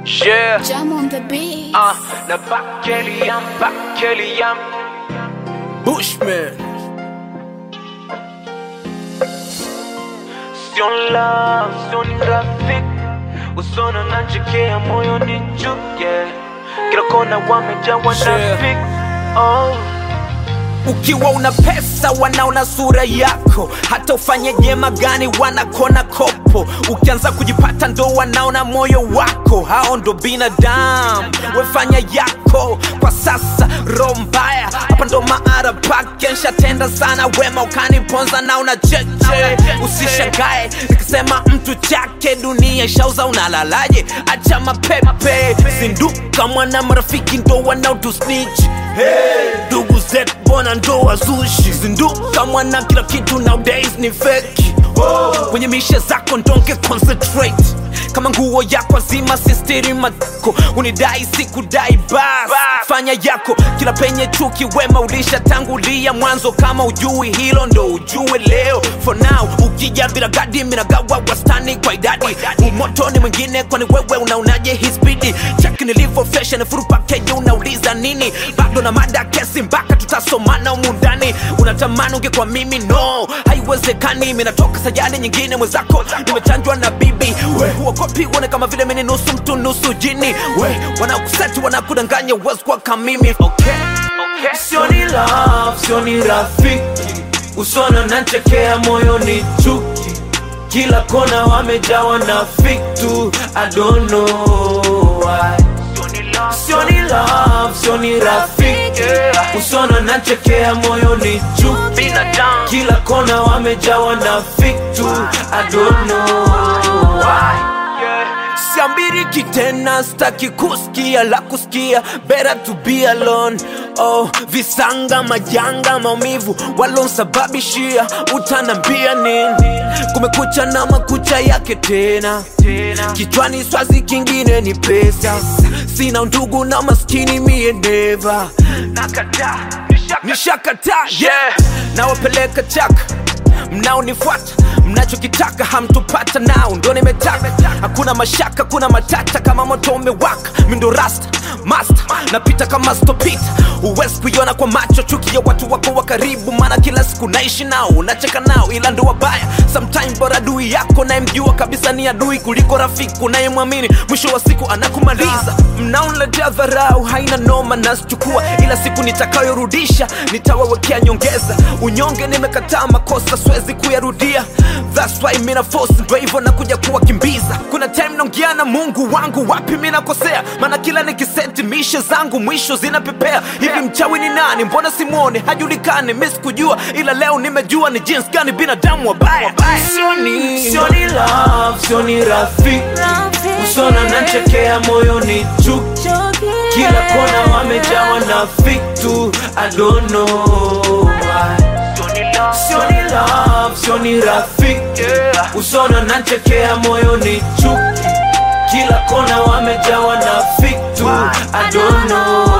Yeah. Jam on the beat. Uh, na Bakeliam, Bakeliam. Bushman. Sion love, sion rafiki. Usona nanchekea moyo ni chuke. Kila kona wamejawa na fik. Oh. Ukiwa una pesa wanaona sura yako, hata ufanye jema gani wanakona kopo. Ukianza kujipata ndo wanaona moyo wako, hao ndo binadamu. Wefanya yako kwa sasa, roho mbaya hapa ndo maara pake. Nshatenda sana wema ukaniponza na una cheche. Usishangae nikisema mtu chake, dunia shauza, unalalaje? Acha mapepe, zinduka mwana, marafiki ndo wanaotusnitch ndugu zetu mbona ndo wazushi zinduka mwana kila kitu nowadays ni feki kwenye mishe zako ndonge concentrate kama nguo yako azima sistiri mako unidai sikudai bas fanya yako kila penye chuki wema ulishatangulia mwanzo kama ujui hilo ndo ujue leo for now ukija bila gadi minagawa wastani kwa idadi umoto ni mwingine kwani wewe unaonaje hii spidi chaki nilivyo fashion furu pakeji unauliza nini bado na mada kesi mpaka tutasomana umundani unatamani ungekuwa mimi no haiwezekani minatoka sajani nyingine mwenzako nimechanjwa na bibi we huogopi uone kama vile mini nusu mtu nusu jini we wanakuseti wanakudanganya uwezi kuwa kamimi okay. Okay. sioni love sioni rafiki usona nachekea moyo ni chuki kila kona wamejawa na fiktu i don't know why sioni love sioni rafiki usona nachekea moyo ni chuki Binadamu. kila kona wamejawa na fiktu i don't know why siambiriki tena staki kusikia la kusikia better to be alone oh, visanga majanga maumivu walonsababishia utanambia nini kumekucha na makucha yake tena kichwani swazi kingine ni pesa sina undugu na maskini mie neva Nakataa. nishakataa yeah. nawapeleka chaka mnaonifuata mnachokitaka hamtupata nao ndo nimetaka hakuna mashaka kuna matata kama moto umewaka mindo rasta master napita kama stopita huwezi kuiona kwa macho chuki ya watu wako wa karibu maana kila siku naishi nao unacheka nao ila ndo wabaya sometime bora adui yako nayemjua kabisa ni adui kuliko rafiki unayemwamini mwisho wa siku anakumaliza mnaonletea dharau haina noma nasichukua ila siku nitakayorudisha nitawawekea nyongeza unyonge nimekataa makosa siwezi kuyarudia That's why mina force ndo hivyo nakuja kuwakimbiza kuna time naongea na mungu wangu wapi minakosea maana kila nikiseti mishe zangu mwisho zinapepea hivi mchawi ni nani mbona simwone hajulikani mi sikujua ila leo nimejua ni jinsi gani binadamu wabaya sioni sioni love sioni rafiki usona nachekea moyo ni chuki kila kona wamejawa na fiktu i don't know why sioni love sioni rafiki usona nachekea moyo ni chuki kila kona wamejawa na fiktu i don't know